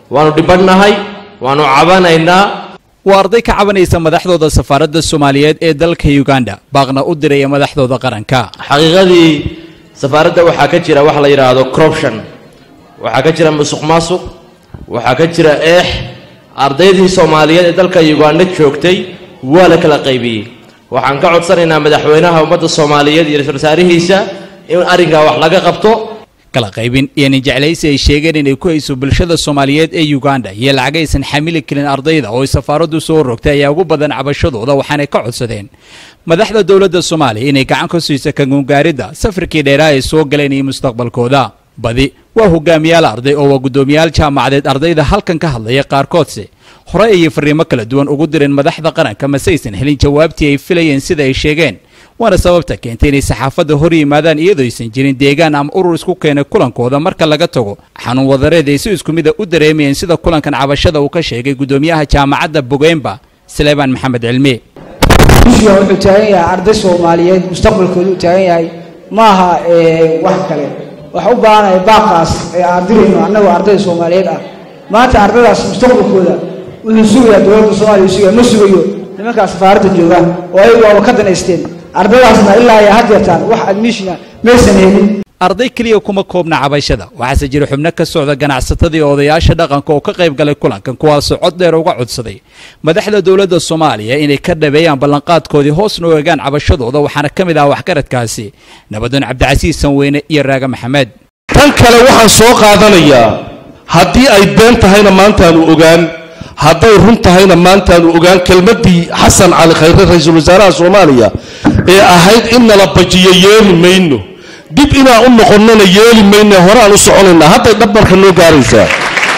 waanu dhibadhnahay waanu cabanaynaa waa arday ka cabanaysa madaxdooda safaaradda soomaaliyeed ee dalka uganda baaqna u diraya madaxdooda qaranka xaqiiqadii safaaradda waxaa ka jira wax la yidhaahdo corruption waxaa ka jira musuq maasuq waxaa ka jira eex ardaydii soomaaliyeed ee dalka uganda joogtay waa la kala qaybiyey waxaan ka codsanaynaa madaxweynaha ummadda soomaaliyeed iyo ra-iisul wasaarihiisa in arrinkaa wax laga qabto kala qaybin iyo ninjeclaysi ay sheegeen inay ku hayso bulshada soomaaliyeed ee uganda iyo lacag aysan xamili karin ardayda oo ay safaaraddu soo rogtay ayaa ugu badan cabashadooda waxaanay ka codsadeen madaxda dowladda soomaaliya inay gacan ka siiso kangungaaridda safarkii dheeraa ay soo galeen iyo mustaqbalkooda badi waa hogaamiyaal arday oo waa guddoomiyaal jaamacadeed ardayda halkan ka hadlaya qaarkoodse hore ayay fariimo kala duwan ugu direen madaxda qaranka mase aysan helin jawaabtii ay filayeen sida ay sheegeen waana sababta keentay inay saxaafadda hor yimaadaan iyadoo aysan jirin deegaan ama urur isku keenay kulankooda marka laga tago xanuun wadareed ay si isku mida u dareemayeen sida kulankan cabashada uu ka sheegay guddoomiyaha jaamacadda bogeemba saleebaan maxamed cilmi ishiga wuxuu taagan yahay arday soomaaliyeed mustaqbalkooda u taagan yahay ma aha wax kale waxa u baahanaya baaqaas ee aan dirayno annagoo ardayda soomaaliyeed ah maanta ardaydaas mustaqbalkooda wuxuu sugayaa dowladda soomaaliya sugaya ma sugayo nimankaa safaaradda jooga oo ayagu waaba ka danaysteen ardaydaasna ilaa ay had yartaan wax admishina maysan helin arday keliya kuma koobna cabashada waxaase jira xubno ka socda ganacsatadii odayaasha dhaqanka oo ka qayb galay kulankan kuwaasoo cod dheer uga codsaday madaxda dowladda soomaaliya inay ka dhabeeyaan ballanqaadkoodii hoosna u egaan cabashadooda waxaana ka mid ah waxgaradkaasi nabadoon cabdicasiis sanweyne iyo raaga maxamed tan kale waxaan soo qaadanayaa haddii ay been tahayna maantaanu ogaan hadday run tahayna maantaanu ogaan kelmaddii xasan cali khayre ra-iisul wasaaraha soomaaliya ee ahayd in nala bajiyo yeeli mayno dib inaan u noqonnona yeeli mayno horaan u soconaynaa hadday dhab marka noo gaaraysaa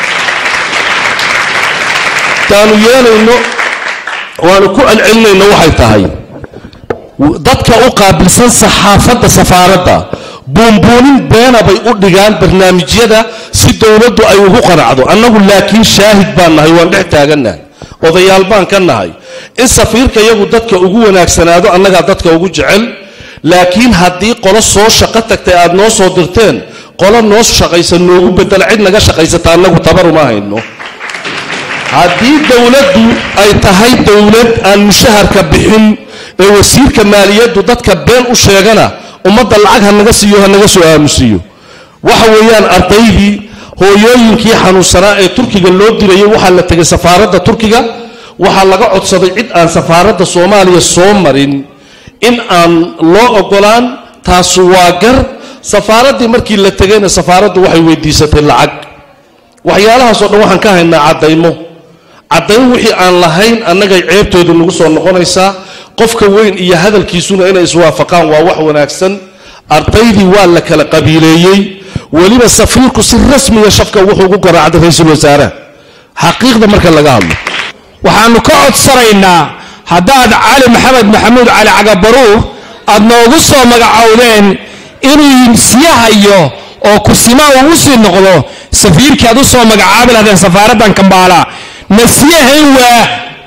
taanu yeelayno waanu ku celcelinayno waxay tahay dadka u qaabilsan saxaafadda safaaradda buunbuunin beena bay u dhigaan barnaamijyada si dowladdu ay ugu qanacdo annagu laakiin shaahid baan nahay waan dhex taagannahay odayaal baan ka nahay in safiirka iyagu dadka ugu wanaagsanaado annagaa dadka ugu jecel laakiin haddii qolo soo shaqo tagtay aad noo soo dirteen qolo noo shaqaysa noogu bedela cid naga shaqaysata annagu tabaruma hayno haddii dowladdu ay tahay dowlad aan mushaharka bixin ee wasiirka maaliyaddu dadka been u sheegana ummadda lacag ha naga siiyo ha naga soo aamusiiyo waxa weeyaan ardaydii hooyooyinkii xanuunsanaa ee turkiga loo dirayay waxaa la tegay safaaradda turkiga waxaa laga codsaday cid aan safaaradda soomaaliya soo marin in aan loo ogolaan taasu waa gar safaaraddii markii la tegayna safaaraddu waxay weydiisatay lacag waxyaalahaasoo dhan waxaan ka haynaa caddaymo caddayn wixii aan lahayn annagay ceebtoodu nagu soo noqonaysaa qofka weyn iyo hadalkiisuna inay iswaafaqaan waa wax wanaagsan ardaydii waa la kala qabiileeyey weliba safiirku si rasmiya shafka wuxuu ugu garaacday ra-iisul wasaaraha xaqiiqda marka laga hadlo waxaannu ka codsanaynaa haddaad cali maxamed maxamuud cali cagabaruur aad noogu soo magacowdeen inuu sii hayo oo kusima uu u sii noqdo safiirkii aad u soo magacaabi lahdeen safaaraddan kambaala na sii hayn waa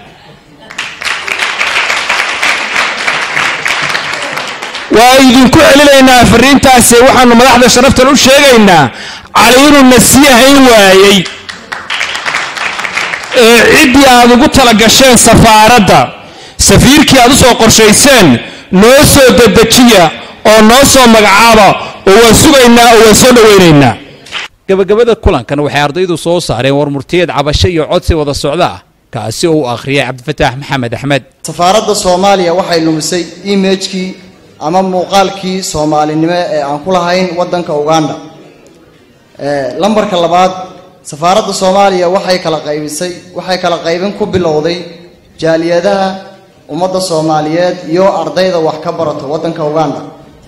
waa idinku celinaynaa fariintaasi waxaannu madaxda sharaftan u sheegaynaa cali inuu na sii hayn waayey ee ciddii aad ugu tala gasheen safaaradda safiirkii aad u soo qorshayseen noo soo dedejiya oo noo soo magacaaba oo waan sugaynaa oo waan soo dhowaynaynaa gabagabada kulankan waxay ardaydu soo saareen war murtiyeed cabasho iyo codsi wada socda ah kaasi oo uu akhriyay cabdifataax maxamed axmed safaaradda soomaaliya waxay lumisay imagekii ama muuqaalkii soomaalinimo ee aan ku lahayn waddanka uganda lambarka labaad safaaradda soomaaliya waxay kala qaybisay waxay kala qaybin ku bilowday jaaliyadaha ummadda soomaaliyeed iyo ardayda wax ka barato waddanka uganda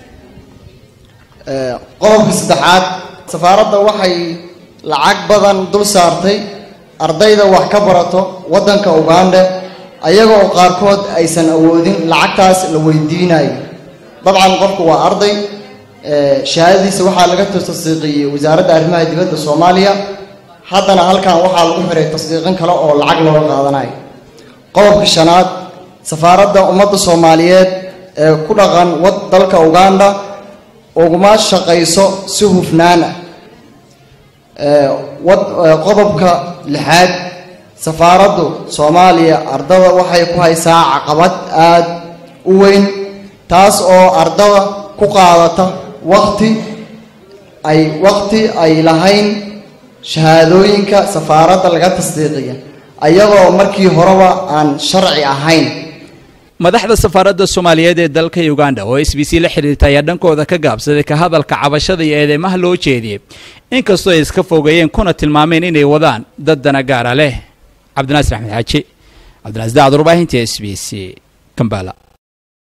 qodobka saddexaad safaaradda waxay lacag badan dul saartay ardayda wax ka barato waddanka uganda ayaga oo qaarkood aysan awoodin lacagtaas la weydiinayo dabcan qofku waa arday shahaadadiisa waxaa laga tasdiiqiyey wasaaradda arrimaha dibadda soomaaliya haddana halkan waxaa lagu xiray tasdiiqin kale oo lacag looga qaadanayo qodobka shanaad safaaradda ummadda soomaaliyeed ee ku dhaqan wad dalka uganda uguma shaqayso si hufnaan ah wad qodobka lixaad safaaraddu soomaaliya ardada waxay ku haysaa caqabad aad u weyn taas oo ardada ku qaadata waqti ay waqti ay lahayn shahaadooyinka safaaradda laga tasdiiqiya ayagoo markii horeba aan sharci ahayn madaxda safaaradda soomaaliyeed ee dalka uganda oo s b c la xidhiirta ayaa dhankooda ka gaabsaday ka hadalka cabashada iyo eedeymaha loo jeediyey inkastoo ay iska fogeeyeen kuna tilmaameen inay wadaan dad dana gaara leh cabdinaasir axmed xaaji cabdinaasir daacad warbaahinta s b c kambala